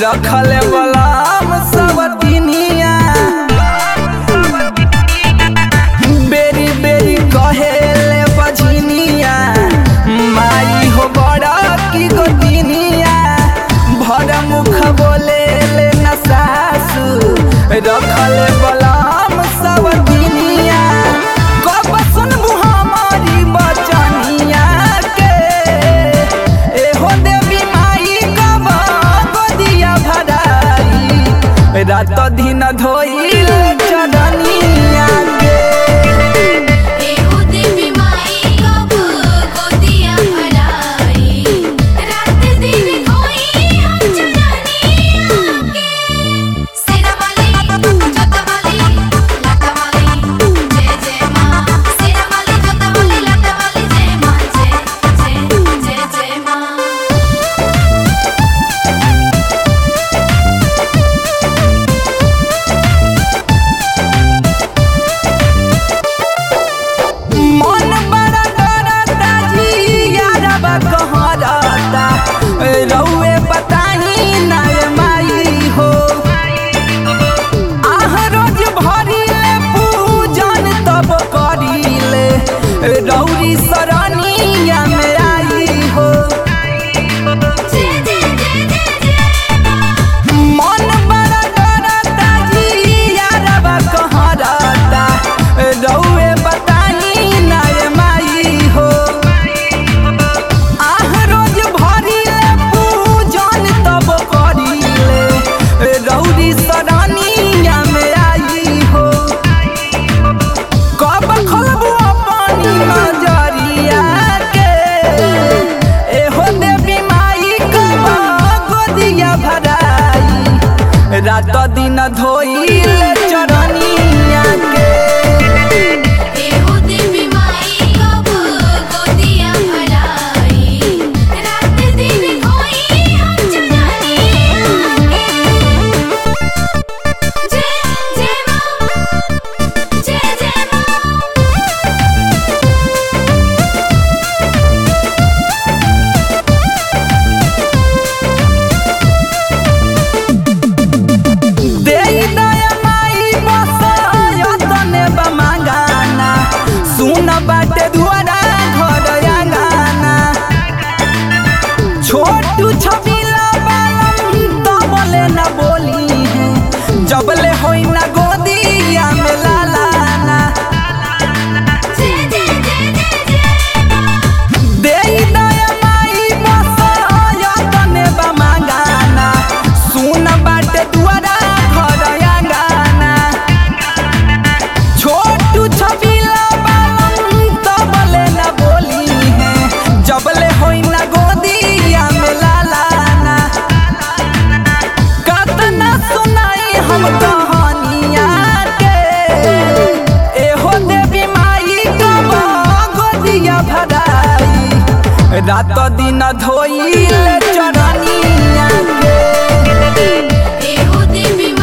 रखल बलाम सब दिनिया बेरी बेरी कहेले बझनिया माई हो बड़ा की गो दिनिया भर मुख बोले ले न सासु रखल बलाम सब दिनिया कब सुनबू हमारी बचनिया के एहो देवी माई कब गोदिया भराई रात दिन धोइल चरनिया के एहो देवी माई कब गोदिया भराई रात दिन खोई हम चरनिया के सेना वाली जोता वाली लाता वाली जय जय मां सेना वाली जोता वाली लाता वाली जय मां जय जय जय जय मां मन बड़ा डरता जी यारबा कहरता रउए बताही ना ए माई हो आह रोज भरिले पूजन तब करिले रौरी सरनिया में आई हो जय जय जय जय जय मन बड़ा डरता जी यारबा कहरता रउए बताही ना ए माई हो आह रोज भरिले पूजन तब करिले रौरी सरानिया में आई हो कब खोलबू अपनी नजरिया के एहो देवी माई कब गोदिया भराई रात दिन धोइल चरनिया के एहो देवी माई कब गोदिया भराई रात दिन खोई हम चरनिया के जय जय मां जय जय मां देई दया माई बसयतने बमागाना सुन बाटे दुआरा घर आंगना छोटू छबिला बालम तबले न बोली है जबले होई न गोदिया में लालाना जय जय जय जय जय मां देई दया माई बसयतने बमागाना सुन बाटे दुआरा घर आंगना छोटू छबिला बालम तबले न बोली है जबले होई न गोदिया में लालाना कतना सुनाई हम कहानिया के एहो देवी माई कब गोदिया भराई रात दिन धोइल चरनिया के एहो देवी